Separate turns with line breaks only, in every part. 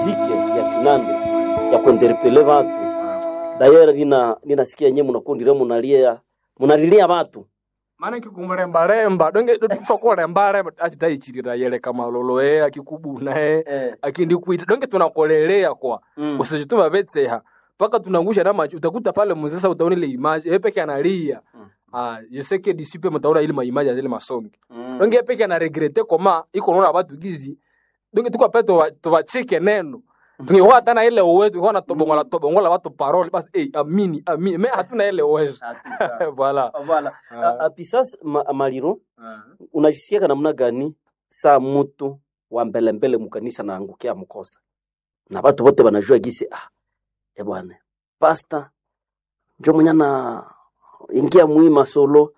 miziki ya kinande ya kuenderepele watu dayera nina ninasikia nyewe mnakundire munalia munalilia watu
maana kikumrembaremba donge tufa kurembaremba achitaichirira yele kama loloe akikubunae
eh.
akindikuita donge tunakolelea kwa
mm.
usijituma betseha mpaka tunangusha na macho utakuta pale mzesa utaona ile image yeye peke analia
Mm.
ah yeseke disipe mtaona ile maimaji ya zile masongi
mm.
donge yeye peke ana regrete koma iko naona watu gizi donge tuko pale to tubachike neno tungekuwa hata na ile uwezo tungekuwa na tobongola tobongola watu parole basi eh amini amini me hatuna ile uwezo
Hakika.
voilà
Voilà.
Ah.
Ah, ah, pisas ma, maliro unajisikiaka namna gani saa mutu wa mbelembele mukanisa naangukia mkosa na watu wote wanajua gisi ah, e bwana pasta njo mwenye na ingia mwima solo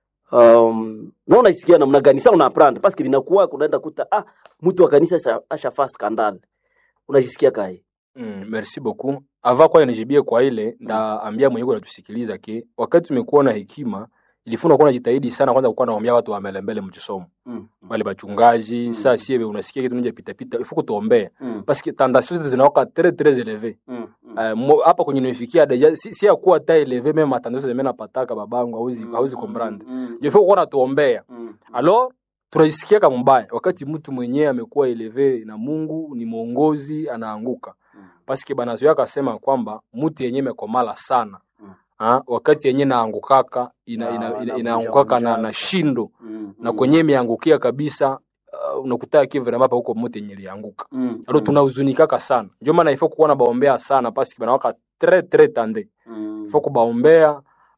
um, na unajisikia namna gani sa unaprendre paske binakuwa kunaenda kuta ah, mtu wa kanisa asha- ashafaa skandale unajisikia kae
Mm, merci beaucoup. Ava kwa nijibie kwa ile ndaambia mwenyewe anatusikiliza ke wakati tumekuwa na hekima ilifuna kuwa najitahidi sana kwanza kuwa naambia watu wamele mbele mchisomo
mm.
wale bachungaji
Mm.
saa sie unasikia kitu nje pita pita ifuko tuombee
mm.
parce que tentation zetu zinawaka très très élevé
mm. mm.
Eh, mo- hapa kwenye nimefikia deja si, si ya kuwa ta élevé même tentation zetu napataka babangu hauzi hauzi comprendre
mm.
je faut kuwa natuombea
mm.
alors tunajisikiaka mbaya wakati mtu mwenyewe amekuwa eleve na mungu ni mwongozi anaanguka
Mm.
paske banazoea akasema kwamba mtu yenye imekomala sana
Mm.
ha, wakati yenye naangukaka ina,
Ah,
ina, ina,
anavunja-
inaangukaka na,
vunja.
na shindo
mm.
na kwenye imeangukia kabisa uh, unakutaa kivremapa huko mtu yenye lianguka
mm.
alo tunahuzunikaka sana ndio maana ifo kuona baombea sana paske banawaka tre tre tande
mm.
ifo kubaombea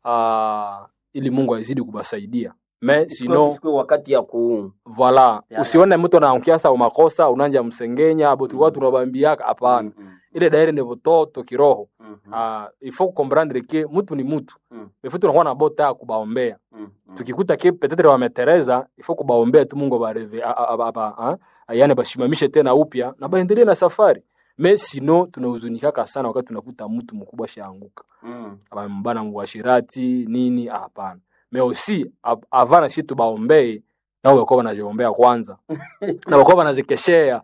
uh, ili mungu azidi kubasaidia me sino
Isikuwe wakati ya ku
voila
Ya,
usione mtu anaangukia sa umakosa unanja msengenya abo tulikuwa tunabambiaka hapana
Mm,
ile daire ni vototo kiroho
mm, mm,
ah il faut comprendre que mtu ni mtu
mm,
il faut tunakuwa na bota ya kubaombea
mm, mm.
tukikuta ke peut-être wametereza il faut kubaombea tu Mungu bareve yani bashimamishe tena upya na baendelee na safari mais sino tunahuzunikaka sana wakati tunakuta mtu mkubwa shaanguka
Mm,
abambana mwashirati nini ah, hapana mais aussi av- avana shi tubaombee nao wakuwa wanaziombea kwanza na wakuwa wanazikeshea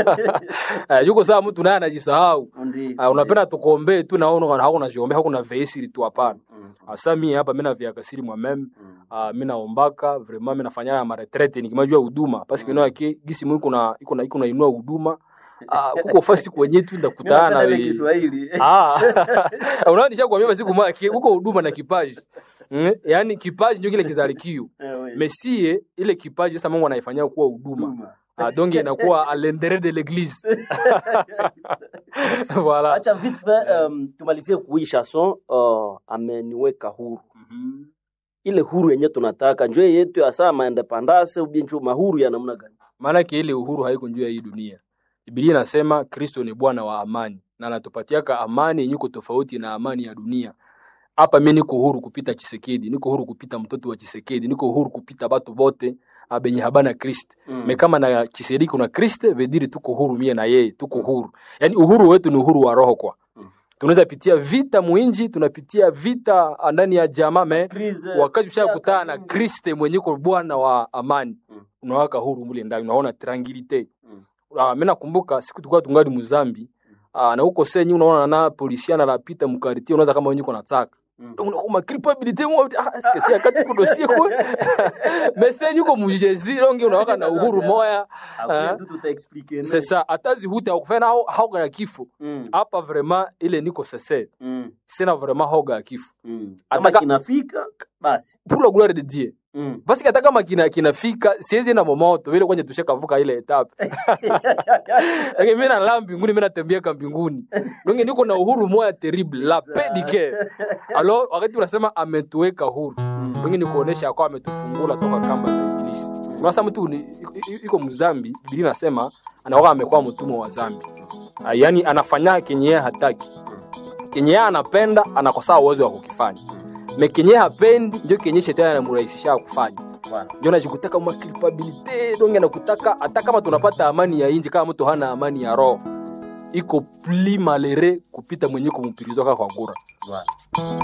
Eh, yuko saa mtu naye anajisahau
ndi-
Ah, unapenda tukuombee tu naona hakuna ziombea hakuna veisiri tu hapana
Mm,
asa mie hapa mi naviakasiri mwameme
mm,
uh, mi naombaka vraiment mi nafanya ya maretrete nikimajua huduma paske
Mm.
mm. yake gisi mu iko na iko na iko nainua huduma uh, kuko fasi kwenye tu
Mimi
ndakutana
napenda ile
we
Kiswahili.
ah unaona nishakwambia basi kuma huko huduma na kipaji mm? yaani kipaji ndio kile kizalikio
Eh, we.
mesie ile kipaji sasa Mungu anaifanyia kuwa huduma
Huduma.
ah, donc inakuwa à l'intérieur de l'église voilà
acha vite fait um, tumalizie kui chanson uh, ameniweka huru
Mhm.
ile huru yenye tunataka njo yetu ya saa maendepandase ubie njo mahuru ya namna gani
maanake ile uhuru haiko juu ya hii dunia bibilia inasema kristo ni bwana wa amani na anatupatiaka amani yenye iko tofauti na amani ya dunia hapa mi niko huru kupita chisekedi niko huru kupita mtoto wa chisekedi niko huru kupita batu bote ah, benye habana krist
Mm.
me kama na chisekedi kuna krist vediri tuko huru mie na yeye tuko huru yaani uhuru wetu ni uhuru wa roho kwa
Mm.
tunaweza pitia vita mwinji tunapitia vita ah, ndani ya jamaa me
Crise,
wakati ushakutana na
miaka mingi.
kriste mwenye ko bwana wa amani
Mm.
unawaka huru mule ndani unaona tranquilite
Mm.
uh, mi nakumbuka siku tulikuwa tungali muzambi uh, na huko senyi unaona na polisia nalapita mkariti unaweza kama wenye uko nataka
Mm.
unakuma culpabilité mo ah est-ce que c'est akati kudosie kwa mais senyi uko mujezi rongi unawaka na uhuru moya
Après,
Ah.
tout tutaexplique,
c'est ça atazi huta ukufanya hao hao ya kifo
Mm,
hapa vraiment ile niko sese
mm,
sina vraiment hoga ya kifo
mm. kama
Ataka-
kinafika basi
pour la gloire de Dieu
Mm.
basi hata kama kina kinafika siwezi na momoto vile kwenye tushakavuka ile etape lakini mimi nalala mbinguni mimi natembea ka mbinguni donc niko na uhuru moya terrible la paix du cœur alors wakati unasema ametuweka huru donc ni kuonesha kwa ametufungula toka kamba za ibilisi unasa mtu ni- i- i- iko mzambi biblia inasema anakuwa amekuwa mtumwa wa zambi Ah, yaani anafanya kenye yeye hataki kenye yeye anapenda anakosaa uwezo wa kukifanya me kenye yeye hapendi ndio kenye shetani anamrahisisha kufanya
Voilà.
ndio najikutaka ma culpabilité donge nakutaka hata kama tunapata amani ya inji kama mtu hana amani ya roho iko pli malere kupita mwenye kumpirizwaka kwa ngura
Voilà.